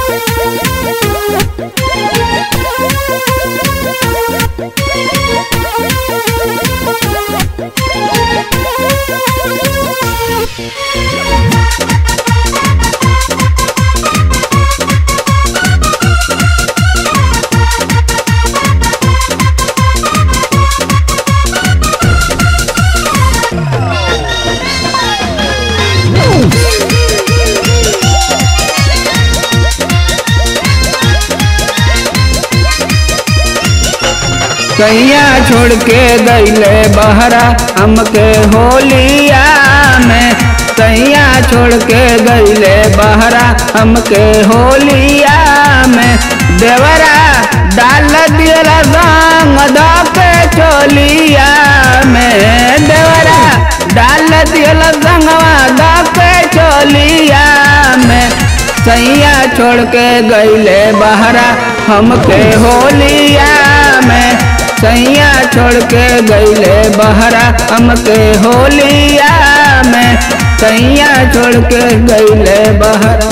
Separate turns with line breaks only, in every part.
कैया छोड़ के गईले बहरा हमके होलिया में कैया छोड़ के गईले बहरा हमके होलिया में देवरा डाल दियला संग धके चोलिया में देवरा डाल दियला संगवा धके चोलिया में सैया छोड़ के गईले बहरा हमके होलिया में सैया छोड़ के गईले बहरा हमके होलिया में सैया छोड़ के गईले बहरा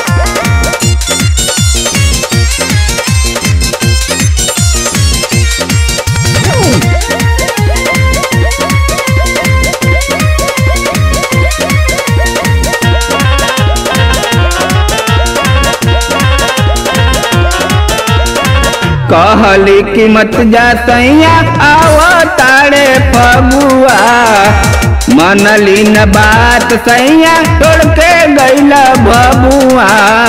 कहली कि मत जा सैया आओ तारे फगुआ मनली न बात सैया छोड़ के गईला बबुआ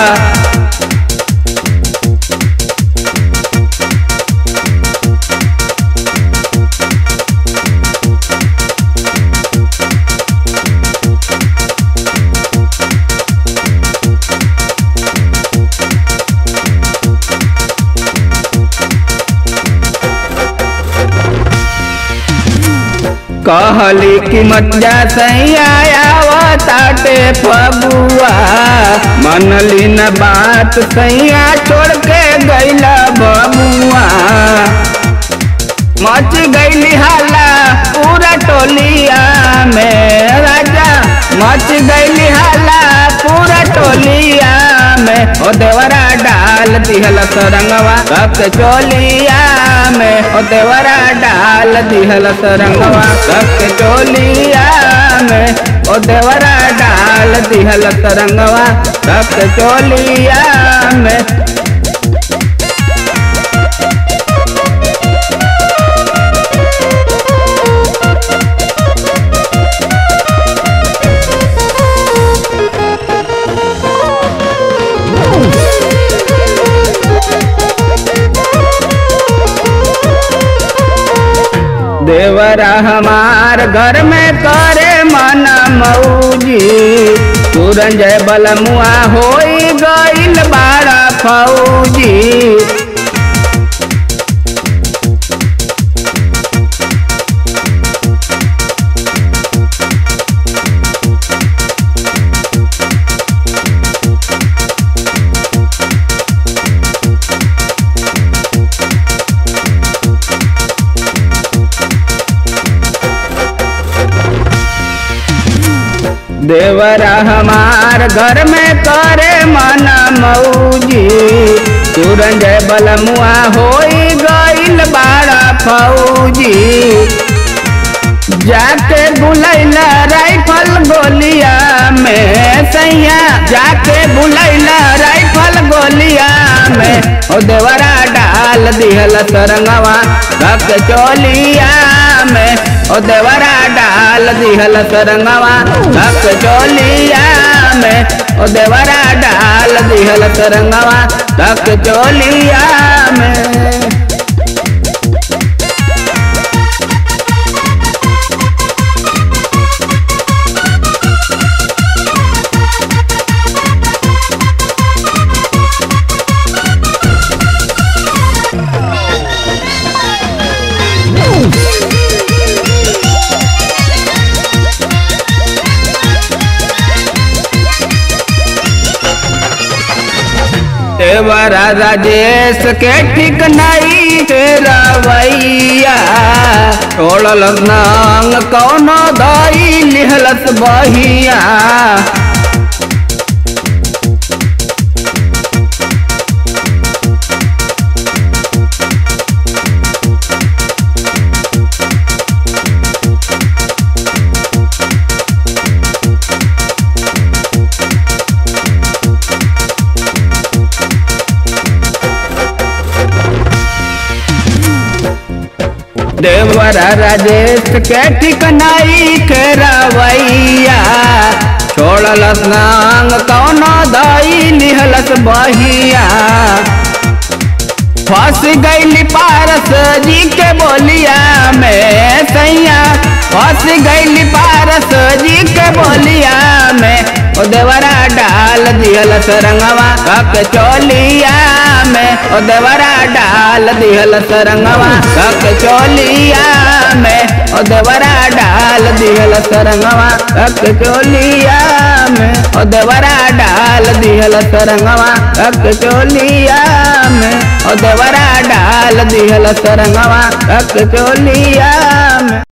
कहली कि मत जा सैया आओ ताटे फगुआ मनली न बात सैया छोड़ के गईला बबुआ मच गईली हाला पूरा टोलिया में राजा मच गईली हाला पूरा टोलिया में ओ देवरा डाल दिहल सरंगवा रक्त चोलिया में ओ देवरा डाल दिहल सरंगवा रक्त चोलिया में ओ देवरा डाल दिहल सरंगवा रक्त चोलिया में देवरा हमार घर में करे मन मऊजी तुरंजय बलमुआ होई गईल बाड़ा फौजी देवरा हमार घर में करे मन मऊजी तुरंजय बलमुआ होई गईल बाड़ा फौजी जाके बुलैला राइफल गोलिया में सैया जाके बुलैला राइफल गोलिया में ओ देवरा डाल दिहल सरंगवा रख चोलिया में ओ देवरा डाल दिहल सरंगवा रख चोलिया में ओ देवरा डाल दिहल सरंगवा रख चोलिया में देवरा राजेश के ठीक नहीं के रवैया छोड़ल नांग कौनो दाई लिहलत बहिया देवरा राजेश के ठिकनाई के रवैया छोड़लस नांग कौनो दाई लिहलस बहिया फंस गईली पारस जी के बोलिया में सैया फंस गईली पारस जी के बोलिया में ओ देवरा डाल दिहल सरंगवा कक चोलिया में ओ देवरा डाल दिहल सरंगवा कक चोलिया में ओ देवरा डाल दिहल सरंगवा कक चोलिया में ओ देवरा डाल दिहल सरंगवा कक चोलिया में ओ देवरा डाल दिहल सरंगवा कक चोलिया में